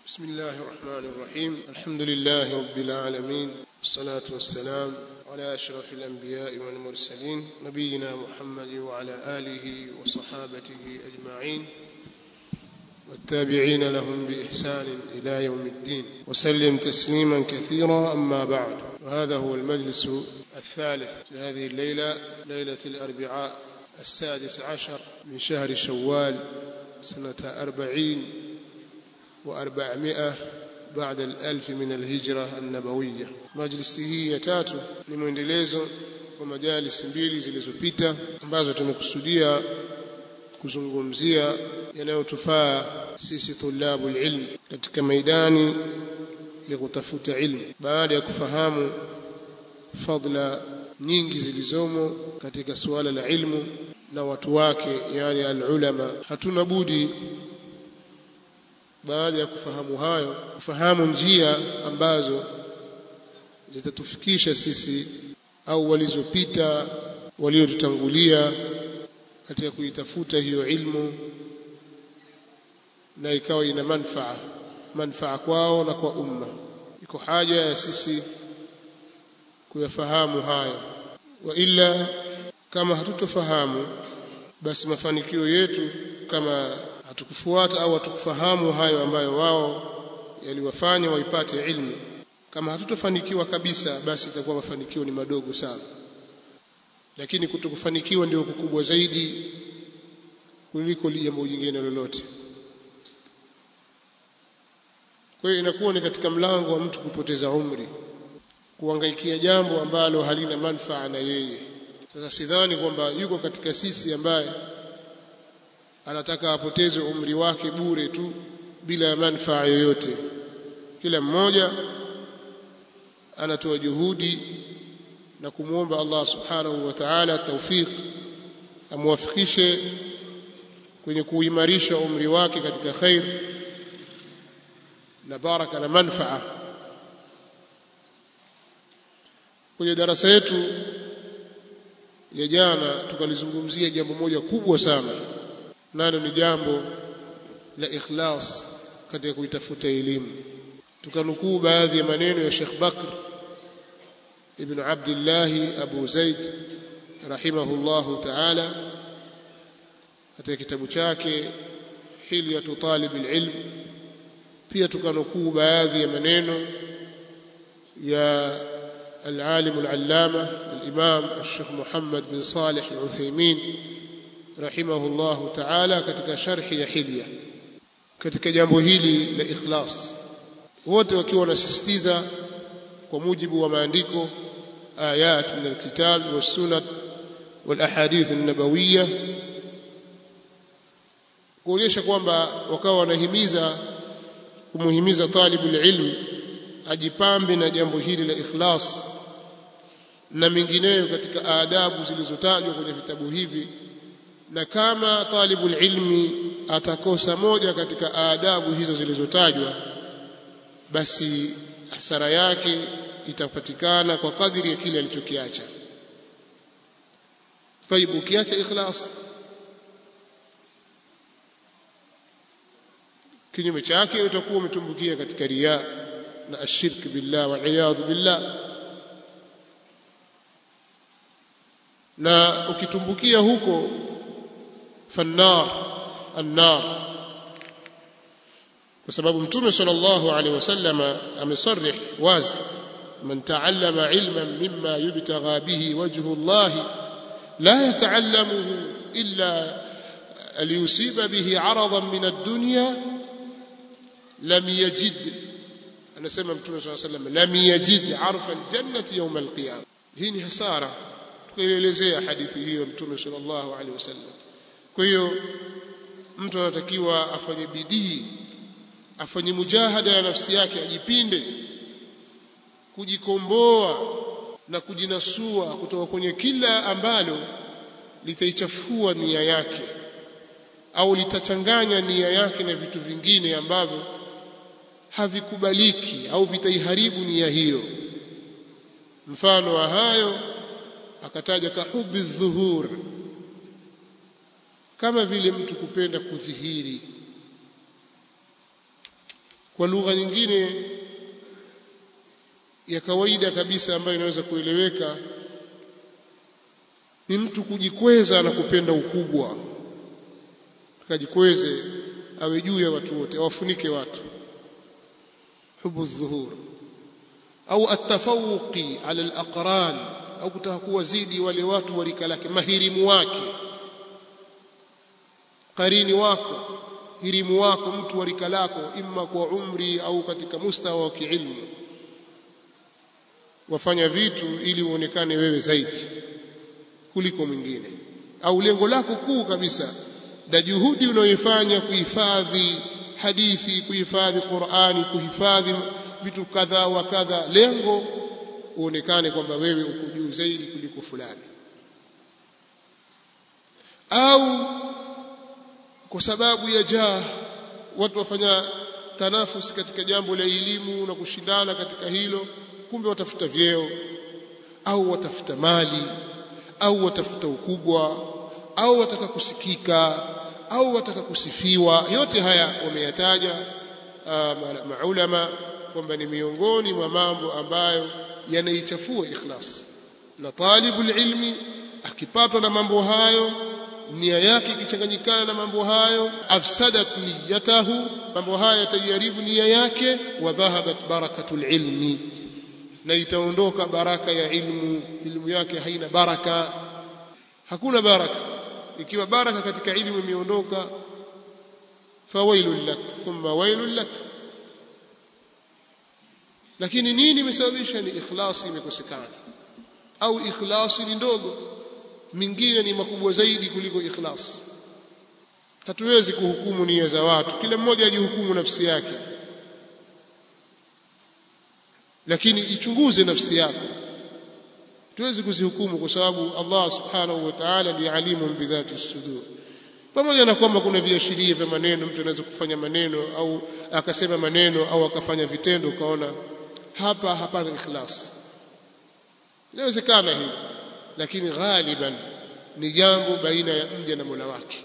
بسم الله الرحمن الرحيم الحمد لله رب العالمين والصلاة والسلام على أشرف الأنبياء والمرسلين نبينا محمد وعلى آله وصحابته أجمعين والتابعين لهم بإحسان إلى يوم الدين وسلم تسليما كثيرا أما بعد وهذا هو المجلس الثالث في هذه الليلة ليلة الأربعاء السادس عشر من شهر شوال سنة أربعين وأربعمائة بعد الألف من الهجرة النبوية مجلس hii ya tatu ni mwendelezo wa majalis mbili zilizopita ambazo tumekusudia kuzungumzia yanayotufaa sisi tulabu ilm katika maidani ya kutafuta ilmu baada ya kufahamu fadla nyingi zilizomo katika suala la ilmu na watu wake yani alulama hatuna budi baada ya kufahamu hayo kufahamu njia ambazo zitatufikisha sisi au walizopita waliotutangulia katika kuitafuta hiyo ilmu na ikawa ina manfaa manfaa kwao na kwa umma iko haja ya sisi kuyafahamu hayo wa ila kama hatutofahamu basi mafanikio yetu kama hatukufuata au hatukufahamu hayo ambayo wao yaliwafanya waipate ilmu kama hatutofanikiwa kabisa basi itakuwa mafanikio ni madogo sana lakini kutokufanikiwa ndio kukubwa zaidi kuliko jambo jingine lolote kwa hiyo inakuwa ni katika mlango wa mtu kupoteza umri kuangaikia jambo ambalo halina manfaa na yeye sasa sidhani kwamba yuko katika sisi ambaye anataka apoteze umri wake bure tu bila ya manfaa yoyote kila mmoja anatoa juhudi na kumwomba Allah subhanahu wa ta'ala tawfiq amwafikishe kwenye kuimarisha umri wake katika khair na baraka na manfaa kwenye darasa yetu ya jana tukalizungumzia jambo moja kubwa sana nalo ni jambo la ikhlas katika kuitafuta elimu tukanukuu baadhi ya maneno ya Sheikh Bakr ibn Abdullah Abu Zaid rahimahullahu ta'ala katika kitabu chake Hilyatu Talib al-Ilm pia tukanukuu baadhi ya maneno ya العالم العلامة الإمام الشيخ محمد بن صالح العثيمين رحمه الله تعالى katika sharhi ya Hilya katika jambo hili la ikhlas wote wakiwa wanasisitiza kwa mujibu wa maandiko ayat min alkitab was-sunnah wal ahadith an-nabawiyya kuonyesha kwamba wakawa wanahimiza kumuhimiza talibul ilm ajipambe na jambo hili la ikhlas na mengineyo katika adabu zilizotajwa kwenye vitabu hivi na kama talibul ilmi atakosa moja katika adabu hizo zilizotajwa basi hasara yake itapatikana kwa kadiri ya kile alichokiacha طيب ukiacha ikhlas kinyume chake utakuwa umetumbukia katika riya na ashirk billah wal iyad billah na ukitumbukia huko fannar annar kwa sababu mtume sallallahu alaihi wasallama amesarih wazi man taallama ilman mimma yubtagha bihi wajhu Allah la yataallamuhu illa liyusiba bihi aradan min ad-dunya lam yajid anasema mtume swalla sallam lam yajid arfa aljannati yawm alqiyama hii ni hasara tukaelezea hadithi hiyo mtume sallallahu alaihi wasallam kwa hiyo mtu anatakiwa afanye bidii afanye mujahada ya nafsi yake ajipinde kujikomboa na kujinasua kutoka kwenye kila ambalo litaichafua nia yake au litachanganya nia yake na vitu vingine ambavyo havikubaliki au vitaiharibu nia hiyo mfano wa hayo akataja kahubi dhuhur kama vile mtu kupenda kudhihiri kwa lugha nyingine ya kawaida kabisa ambayo inaweza kueleweka ni mtu kujikweza na kupenda ukubwa akajikweze awe juu ya watu wote awafunike watu hubu dhuhur au atafawuqi ala alaqran au kutaka kuwazidi wale watu wa rika lake mahirimu wake qarini wako hirimu wako mtu wa rika lako imma kwa umri au katika mustawa wa kiilmu wafanya vitu ili uonekane wewe zaidi kuliko mwingine au lengo lako kuu kabisa na juhudi unayoifanya kuhifadhi hadithi kuhifadhi Qur'ani kuhifadhi vitu kadha wa kadha lengo uonekane kwamba wewe uko juu zaidi kuliko fulani au kwa sababu ya jaa watu wafanya tanafus katika jambo la elimu na kushindana katika hilo kumbe watafuta vyeo au watafuta mali au watafuta ukubwa au wataka kusikika au wataka kusifiwa yote haya wameyataja maulama kwamba ni miongoni mwa mambo ambayo yanaichafua ikhlas na talibul ilmi akipatwa na mambo hayo nia yake ikichanganyikana na mambo hayo afsadat niyatahu mambo haya yatajaribu nia yake wa dhahabat barakatul ilmi na itaondoka baraka ya ilmu ilmu yake haina baraka hakuna baraka ikiwa baraka katika ilmu imeondoka fawailul lak thumma wailul lak lakini nini imesababisha ni ikhlasi imekosekana au ikhlasi ni ndogo mingine ni makubwa zaidi kuliko ikhlas hatuwezi kuhukumu nia za watu kila mmoja ajihukumu nafsi yake lakini ichunguze nafsi yako tuwezi kuzihukumu kwa sababu Allah subhanahu wa ta'ala ni alimun bidhati sudur pamoja na kwamba kuna viashiria vya maneno mtu anaweza kufanya maneno au akasema maneno au akafanya vitendo ukaona hapa hapana ikhlas inawezekana hivi lakini ghaliban ni jambo baina ya mja na Mola wake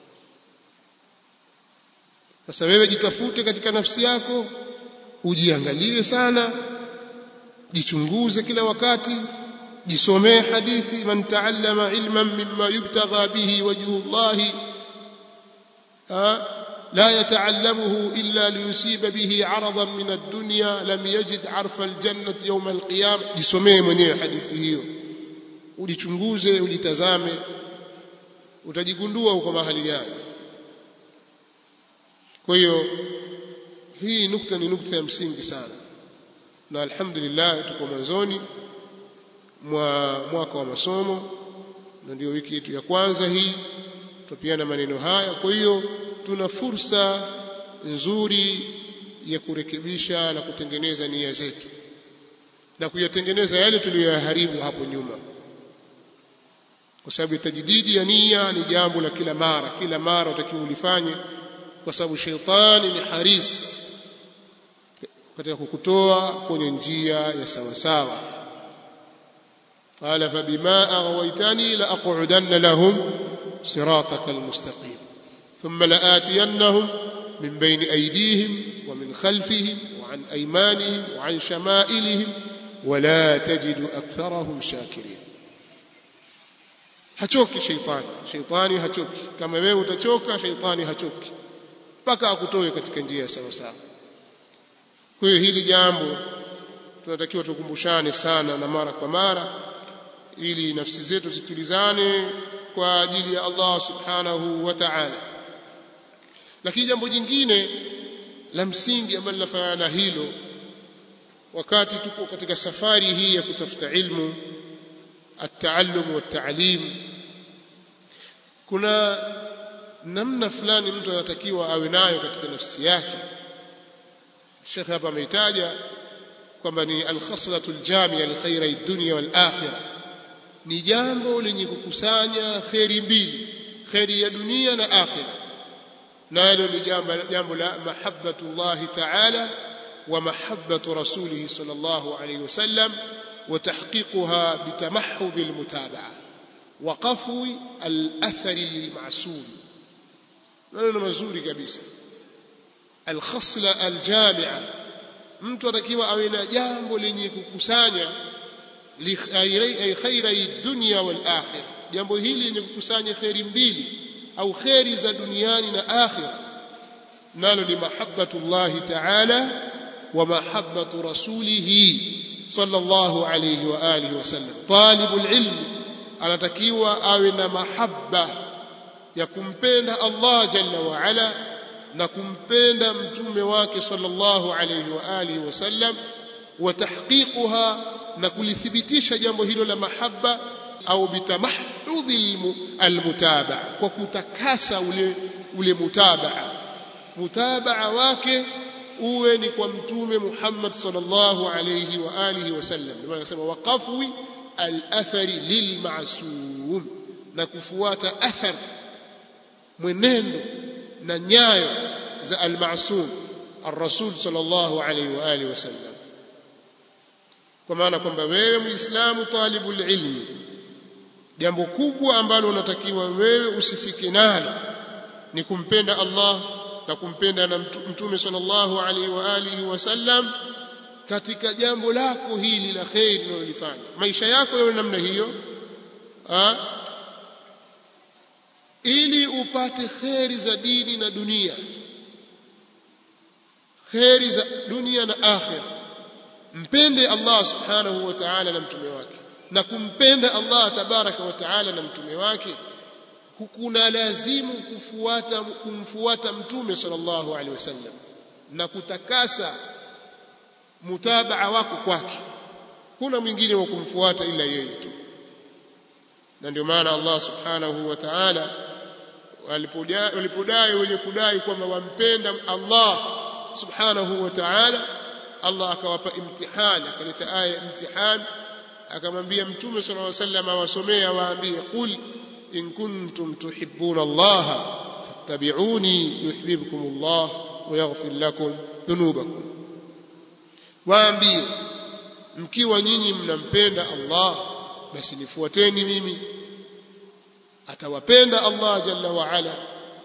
sasa wewe jitafute katika nafsi yako ujiangalie sana jichunguze kila wakati jisomee hadithi man taallama ilman mimma yubtagha bihi wajhu Allah لا يتعلمه إلا ليصيب به عرضا من الدنيا لم يجد عرف الجنة يوم القيامة jisomee mwenyewe hadithi hiyo ujichunguze ujitazame utajigundua uko mahali gani kwa hiyo hii nukta ni nukta ya msingi sana na alhamdulillah tuko mwanzoni mwa mwaka wa masomo na ndio wiki yetu ya kwanza hii tupiana maneno haya kwa hiyo tuna fursa nzuri ya kurekebisha na kutengeneza nia zetu na kuyatengeneza yale tuliyoyaharibu hapo nyuma kwa sababu tajdidi ya nia ni jambo la kila mara kila mara utakiwa ulifanye kwa sababu sheitani ni haris katika kukutoa kwenye njia ya sawa sawa قال فبما أغويتني لأقعدن لهم صراطك المستقيم ثم لآتينهم من بين أيديهم ومن خلفهم وعن أيمانهم وعن شمائلهم ولا تجد أكثرهم شاكرين hachoki sheitani sheitani hachoki kama wewe utachoka sheitani hachoki mpaka akutoe katika njia sawa sawa kwa hiyo hili jambo tunatakiwa tukumbushane sana na mara kwa mara ili nafsi zetu zitulizane kwa ajili ya Allah subhanahu wa ta'ala lakini jambo jingine la msingi ambalo linafanana na hilo wakati tuko katika safari hii ya kutafuta ilmu التعلم والتعليم kuna namna fulani mtu anatakiwa awe nayo katika nafsi yake Sheikh hapa ameitaja kwamba ni al-khaslatu al-jami'a li khayri ad-dunya wal-akhirah ni jambo lenye kukusanya kheri mbili kheri ya dunia na akhira nalo ni jambo jambo la mahabbatullah ta'ala wa mahabbatu rasulih sallallahu alayhi wasallam وتحقيقها بتمحض المتابعة وقفو الأثر المعسول maneno mazuri kabisa alkhasla aljamia mtu atakiwa awe na jambo lenye kukusanya ay khairai dunya wal akhirah jambo hili lenye kukusanya khairi mbili au khairi za duniani na akhirah nalo ni mahabbatullahi ta'ala wa mahabbatu rasulihi sallallahu alayhi wa alihi wasallam talibul ilm anatakiwa awe na mahabba ya kumpenda Allah jalla wa ala na kumpenda mtume wake sallallahu alayhi wa alihi wasallam wa tahqiquha na kulithibitisha jambo hilo la mahabba au bitamahudhi almutabaa kwa kutakasa ule ule mutabaa mutabaa wake uwe ni kwa mtume Muhammad sallallahu alayhi wa alihi wasallam ndio anasema waqafwi al-athari lilma'sum na kufuata athar mwenendo na nyayo za al-ma'sum ar-rasul sallallahu alayhi wa alihi wasallam kwa maana kwamba wewe muislamu talibul ilmi jambo kubwa ambalo unatakiwa wewe usifike nalo ni kumpenda Allah na kumpenda na mtume sallallahu alaihi wa alihi wasallam katika jambo lako hili la khair unalolifanya maisha yako yawe namna hiyo ha? ili upate kheri za dini na dunia kheri za dunia na akhira mpende Allah subhanahu wa ta'ala na mtume wake na kumpenda Allah tabaraka wa ta'ala na mtume wake kuna lazimu kufuata kumfuata mtume sallallahu alaihi wasallam na kutakasa mutabaa wako kwake kuna mwingine wa kumfuata ila yeye tu na ndio maana Allah subhanahu wa ta'ala walipodai wenye kudai kwamba wampenda Allah subhanahu wa ta'ala Allah akawapa imtihani akaleta aya imtihani akamwambia mtume sallallahu alaihi wasallam awasomea waambie qul in kuntum tuhibbuna Allah fattabi'uni yuhibbukum Allah wa yaghfir lakum dhunubakum waambie mkiwa nyinyi mnampenda Allah basi nifuateni mimi atawapenda Allah jalla wa ala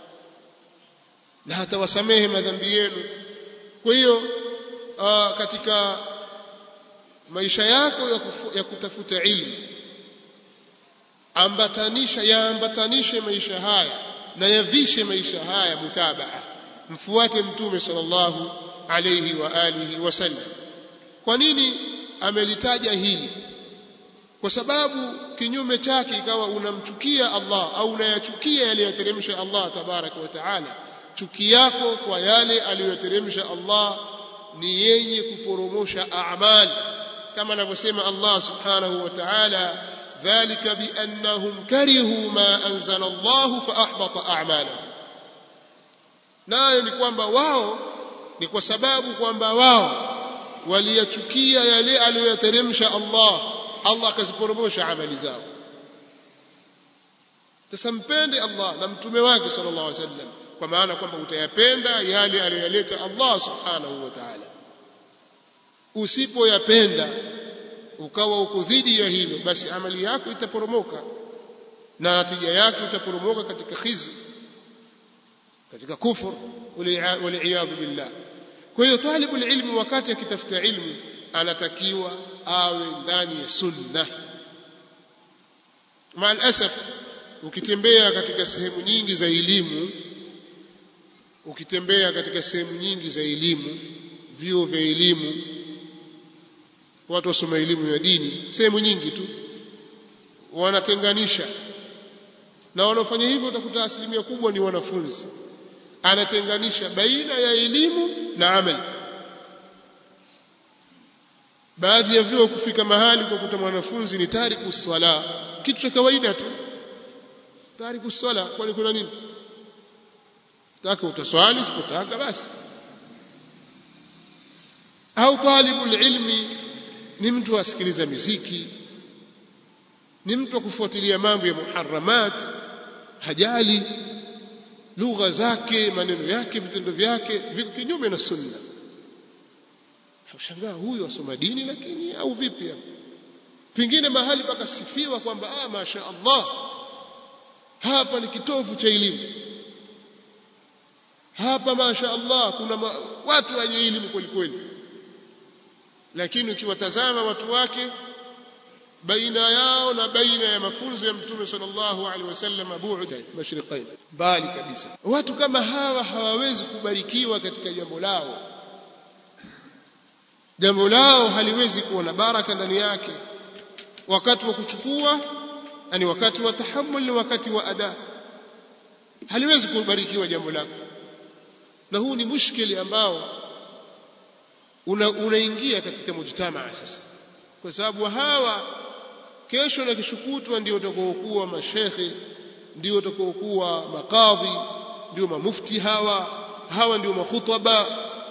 na atawasamehe madhambi yenu kwa hiyo katika maisha yako ya, kufu, ya kutafuta ilmu ambatanisha yaambatanishe maisha haya na yavishe maisha haya mutabaa mfuate mtume sallallahu alayhi wa alihi wasallam kwa nini amelitaja hili kwa sababu kinyume chake ikawa unamchukia Allah au unayachukia yale yateremsha Allah tabaraka wa taala chuki yako kwa yale aliyoteremsha Allah ni yenye kuporomosha a'mal kama anavyosema Allah subhanahu wa ta'ala dhalika biannahum karihu ma anzala Allah fa ahbata a'malahum nayo ni kwamba wao ni kwa sababu kwamba wao waliyachukia yale aliyoyateremsha Allah Allah akaziporomosha amali zao sasa mpende Allah na mtume wake sallallahu alaihi wasallam kwa maana kwamba utayapenda yale aliyoyaleta Allah subhanahu wa ta'ala usipoyapenda ukawa uko dhidi ya hilo basi amali yako itaporomoka na natija yake itaporomoka katika khizi katika kufur waliyadhu billah kwa hiyo talibul ilmi wakati akitafuta ilmu anatakiwa awe ndani ya sunna maal asaf ukitembea katika sehemu nyingi za elimu ukitembea katika sehemu nyingi za elimu vyuo vya elimu watu wasoma elimu ya dini sehemu nyingi tu wanatenganisha na wanaofanya hivyo utakuta asilimia kubwa ni wanafunzi anatenganisha baina ya elimu na amali baadhi ya vyuo kufika mahali kwa kuta mwanafunzi ni tariku swala kitu cha kawaida tu tariku swala kwani kuna nini taka utaswali sipotaka basi au talibul ilmi ni mtu asikiliza miziki ni mtu wa kufuatilia mambo ya muharramat hajali lugha zake maneno yake vitendo vyake viko kinyume na sunna ushangaa huyu asoma dini lakini au vipi hapo pengine mahali pakasifiwa kwamba ah masha Allah hapa ni kitovu cha elimu hapa masha Allah kuna ma, watu wenye elimu kweli kweli lakini ukiwatazama watu wake baina yao na baina ya mafunzo ya mtume sallallahu alaihi wasallam bu'da mashriqain mbali kabisa watu kama hawa hawawezi kubarikiwa katika jambo lao jambo lao haliwezi kuwa na baraka ndani yake wakati wa kuchukua yani wakati wa tahammul ni wakati wa ada haliwezi kubarikiwa jambo lako na huu ni mushkili ambao unaingia una katika mujtamaa sasa kwa sababu hawa kesho na kishukutwa ndio watakaokuwa mashekhe ndio watakaokuwa makadhi ndio mamufti hawa hawa ndio makhutaba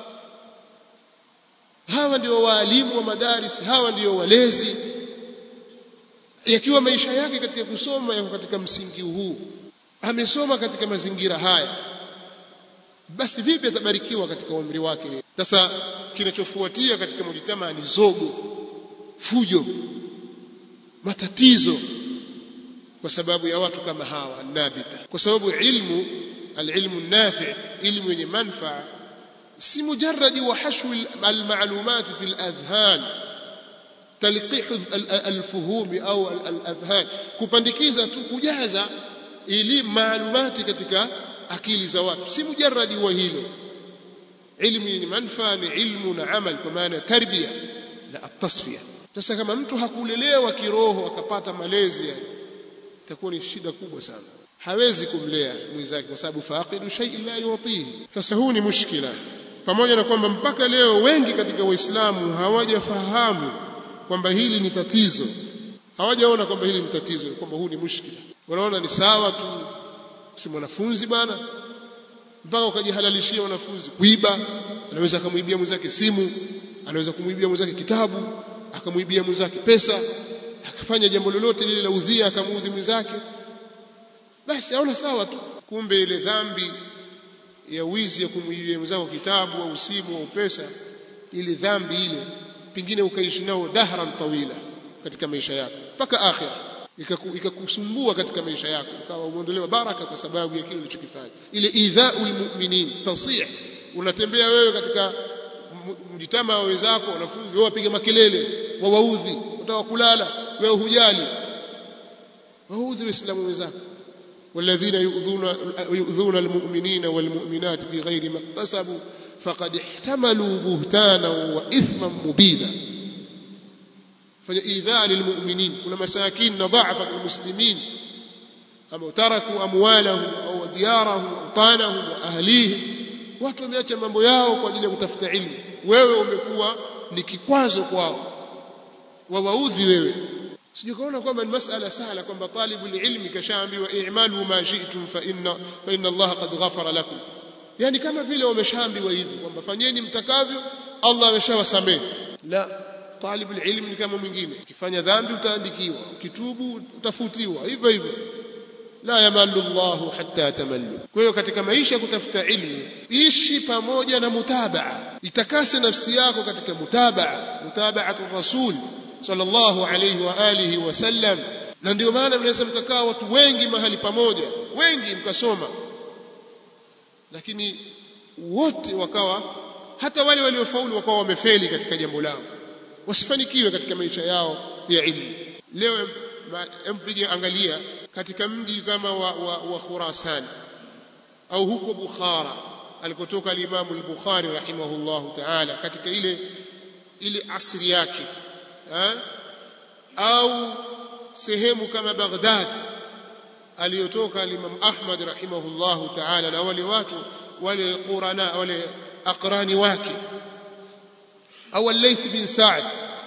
hawa ndio waalimu wa madaris hawa ndio walezi yakiwa maisha yake katika kusoma yako katika msingi huu amesoma katika mazingira haya basi vipi atabarikiwa katika umri wake sasa kinachofuatia katika mujitamaa ni zogo fujo matatizo kwa sababu ya watu kama hawa nabita kwa sababu ilmu alilmu nafi ilmu yenye manfaa si mujarradi wa hashwu almalumat fi aladhhan talqih alfuhum au aladhhan kupandikiza tu kujaza elimu maalumati katika akili za watu si mujarradi wa hilo ilmu yenye manfaa ni ilmu na amal kwa maana tarbia na atasfia sasa kama mtu hakulelewa kiroho akapata malezi itakuwa ni shida kubwa sana hawezi kumlea mwenzake kwa sababu faqidu shay'in la yutihi sasa huu ni mushkila pamoja na kwamba mpaka leo wengi katika waislamu hawajafahamu kwamba hili ni tatizo hawajaona kwamba hili ni tatizo kwamba huu ni mushkila wanaona ni sawa tu si mwanafunzi bwana mpaka ukajihalalishia wanafunzi kuiba anaweza akamwibia mwenzake simu anaweza kumwibia mwenzake kitabu akamwibia mwenzake pesa akafanya jambo lolote lile la udhia akamuudhi mwenzake basi aona sawa tu kumbe ile dhambi ya wizi ya kumwibia mwenzako kitabu au simu au pesa ile dhambi ile pengine ukaishi nao dahran tawila katika maisha yako mpaka akhira ikakusumbua katika maisha yako ukawa umeondolewa baraka kwa sababu ya kile ulichokifanya ile idhaul mu'minin tasih unatembea wewe katika mjitama wa wenzako wanafunzi wao wapiga makelele wawaudhi utaka kulala wewe hujali waudhi waislamu wenzako والذين يؤذون يؤذون المؤمنين والمؤمنات بغير ما اكتسبوا فقد احتملوا بهتانا واثما مبينا فاذا للمؤمنين كل مساكين ضعف المسلمين أم تركوا أموالهم أو ديارهم أوطانهم وأهليهم watu wameacha mambo yao kwa ajili ya kutafuta ilmu wewe umekuwa ni kikwazo kwao wawaudhi wewe sijui kaona kwamba ni masala sahla kwamba talibul ilmi kashaambiwa i'malu ma shi'tum fa inna fa inna Allah qad ghafara lakum yani kama vile wameshaambiwa hivi kwamba fanyeni mtakavyo Allah ameshawasamehe la talibul ilmi ni kama mwingine ukifanya dhambi utaandikiwa ukitubu utafutiwa hivyo hivyo la yamallu Allahu hatta tamallu. Kwa hiyo katika maisha ya kutafuta ilmu, ishi pamoja na mutabaa, itakase nafsi yako katika mutabaa, mutabaatu rasul sallallahu alayhi wa alihi wasallam. Na ndio maana mnaweza mkakaa watu wengi mahali pamoja, wengi mkasoma, lakini wote wakawa, hata wale waliofaulu wakawa wamefeli katika jambo lao, wasifanikiwe katika maisha yao ya ilmu. Leo mpige angalia katika mji kama wa, wa, wa Khurasan au huko Bukhara alikotoka al-Imam al-Bukhari rahimahullahu ta'ala katika ile ile asri yake ha? au sehemu kama Baghdad aliyotoka al-Imam Ahmad rahimahullahu ta'ala na wale watu wale qurana wale aqrani wake au al-Layth bin Sa'd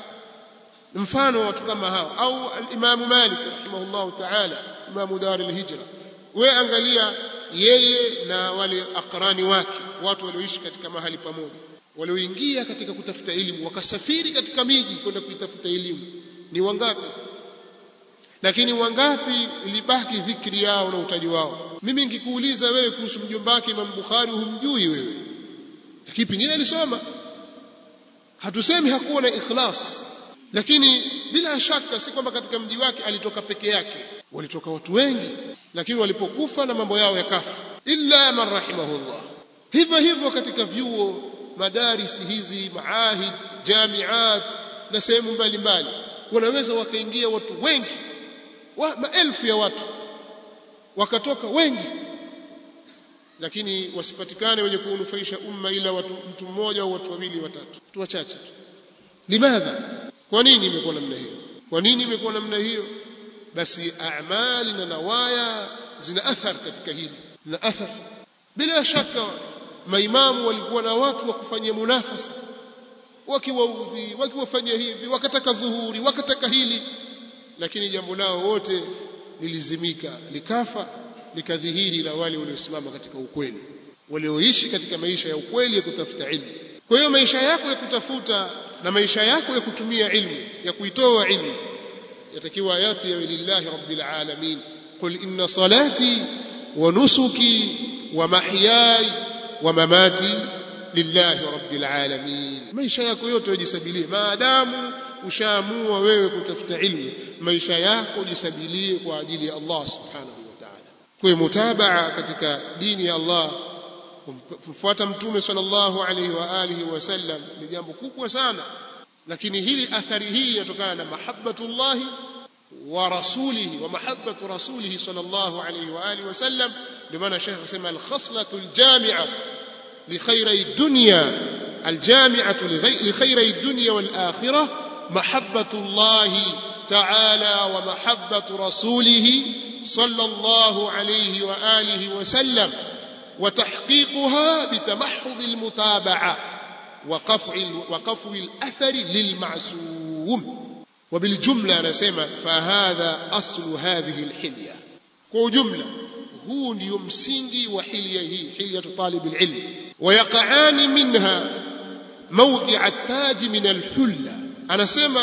mfano watu kama hao au al-Imam Malik rahimahullahu ta'ala imamu dar al-hijra we angalia yeye na wale akrani wake watu walioishi katika mahali pamoja walioingia katika kutafuta elimu wakasafiri katika miji kwenda kuitafuta elimu ni wangapi lakini wangapi ilibaki dhikri yao na utaji wao mimi nikikuuliza wewe kuhusu mjomba wake Imam Bukhari humjui wewe lakini pengine alisoma hatusemi hakuwa na ikhlas lakini bila shaka si kwamba katika mji wake alitoka peke yake walitoka watu wengi lakini walipokufa na mambo yao yakafa illa man rahimahullah hivyo hivyo katika vyuo madarisi hizi maahid jamiat na sehemu mbalimbali wanaweza wakaingia watu wengi wa, maelfu ya watu wakatoka wengi lakini wasipatikane wenye kuunufaisha umma ila watu, mtu mmoja au watu wawili watatu watu wachache tu limadha kwa nini imekuwa namna hiyo kwa nini imekuwa namna hiyo basi amali na nawaya zina athar katika hili zina athar bila shaka maimamu walikuwa na watu wa kufanyia munafasa wakiwaudhi wakiwafanyia hivi wakataka dhuhuri wakataka hili lakini jambo lao wote lilizimika likafa likadhihiri la wale waliosimama katika ukweli walioishi katika maisha ya ukweli ya kutafuta ilmu kwa hiyo maisha yako ya kutafuta na maisha yako ya kutumia ilmu ya kuitoa ilmu yatakiwa yati yawe lillahi rabbil alamin qul inna salati wa nusuki wa mahyaya wa mamati lillahi rabbil alamin maisha yako yote ujisabilie maadamu ushaamua wewe kutafuta ilmu maisha yako jisabilie kwa ajili ya Allah subhanahu wa ta'ala kwa mutabaa katika dini ya Allah kumfuata mtume sallallahu alaihi wa alihi wasallam ni jambo kubwa sana lakini hili athari hii inatokana na mahabbatullahi wa rasulihi wa mahabbatu rasulihi sallallahu alaihi wa alihi wasallam ndio maana Sheikh akasema al-khaslatu al-jami'a li khayri dunya al-jami'atu li khayri dunya wal akhirah mahabbatullahi ta'ala wa mahabbatu rasulihi sallallahu alaihi wa alihi wasallam وتحقيقها بتمحض المتابعة وقفع وقفو الأثر للمعسوم وبالجملة نسمى فهذا أصل هذه الحلية وجملة هو يمسنجي وحليه حلية طالب العلم ويقعان منها موضع التاج من الحلة أنا سمى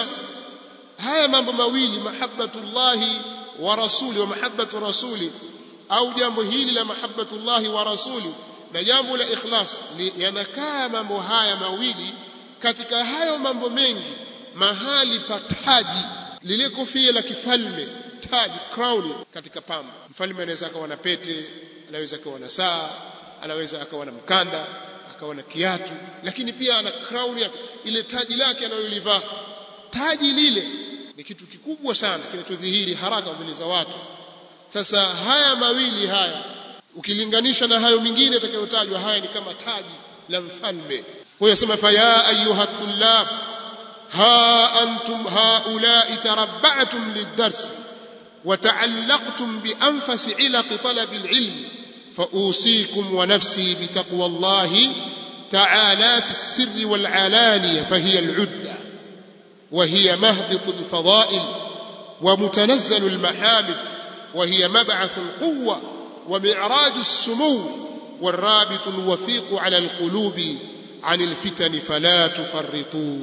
هيا mambo mawili mahabbatullahi wa rasuli wa mahabbatu rasuli au jambo hili la mahabbatullahi wa rasuli na jambo la ikhlas yanakaa mambo haya mawili katika hayo mambo mengi mahali pa taji lile kofia la kifalme taji crown katika pamba mfalme anaweza akawa na pete anaweza akawa na saa anaweza akawa na mkanda akawa na kiatu lakini pia ana crown yake ile taji lake anayolivaa taji lile ni kitu kikubwa sana kinachodhihiri haraka mbele za watu sasa haya mawili haya ukilinganisha na hayo mingine yatakayotajwa haya ni kama taji la mfalme kwa yasema fa ya ayuha tullab ha antum haulai tarabba'tum lid-dars وتعلقتم بأنفس علق طلب العلم فأوصيكم ونفسي بتقوى الله تعالى في السر والعلانية فهي العدة وهي مهبط الفضائل ومتنزل المحامد وهي مبعث القوة ومعراج السمو والرابط الوثيق على القلوب عن الفتن فلا تفرطوا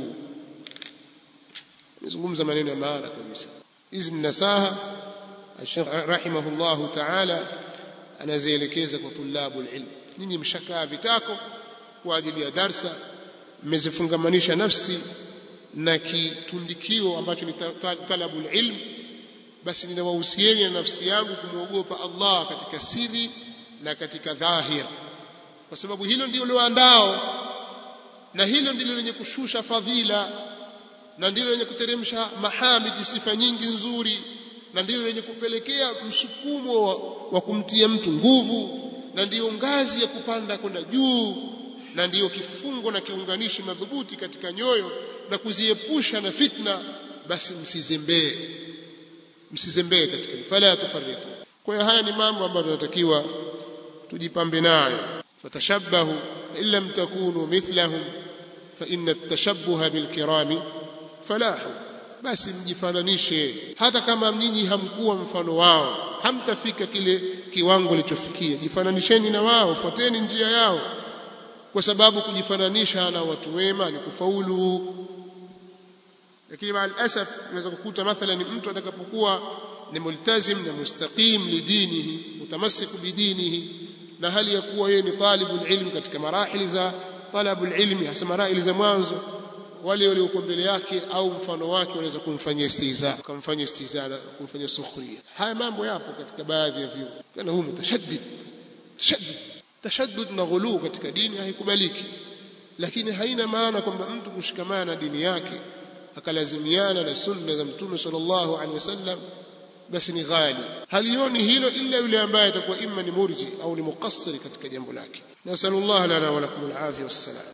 نزungumza maneno ya maana kabisa hizi ni nasaha Sheikh rahimahullah ta'ala anazielekeza kwa tulabu ilm nyinyi mshakaa vitako kwa ajili ya darsa mmezifungamanisha nafsi na kitundikio ambacho ni talabu ilm basi ninawahusieni na nafsi yangu kumwogopa Allah katika siri na katika dhahir kwa sababu hilo ndilo loandao na hilo ndilo lenye kushusha fadhila na ndilo lenye kuteremsha mahamidi sifa nyingi nzuri na ndilo lenye kupelekea msukumo wa, wa kumtia mtu nguvu na ndiyo ngazi ya kupanda kwenda juu na ndiyo kifungo na kiunganishi madhubuti katika nyoyo na kuziepusha na fitna basi msizembee msizembee katika fala tufarritu kwa hiyo haya ni mambo ambayo tunatakiwa tujipambe nayo fatashabbahu in lam takunu mithlahum fa inna at-tashabbuha bilkirami falahu basi mjifananishe hata kama nyinyi hamkuwa mfano wao hamtafika kile kiwango kilichofikia jifananisheni na wao fuateni njia yao kwa sababu kujifananisha na watu wema ni kufaulu lakini maa alasaf unaweza kukuta mathalan mtu atakapokuwa ni multazim na mustaqim lidinihi mutamassiku bidinihi na hali ya kuwa yeye ni talibul ilm katika marahili za talabul ilmi hasa marahili za mwanzo wale waliokuwa mbele yake au mfano wake wanaweza kumfanyia istihza kumfanyia istihza na kumfanyia sukhria haya mambo yapo katika baadhi ya vyuo kana huyu mutashaddid tashaddid tashaddud na ghuluu katika dini haikubaliki lakini haina maana kwamba mtu kushikamana na dini yake akalazimiana na sunna za mtume sallallahu alaihi wasallam basi ni ghali halioni hilo illa yule ambaye atakuwa imma ni murji au ni muqassiri katika jambo lake nasallallahu lana wa lakum alafia wassalam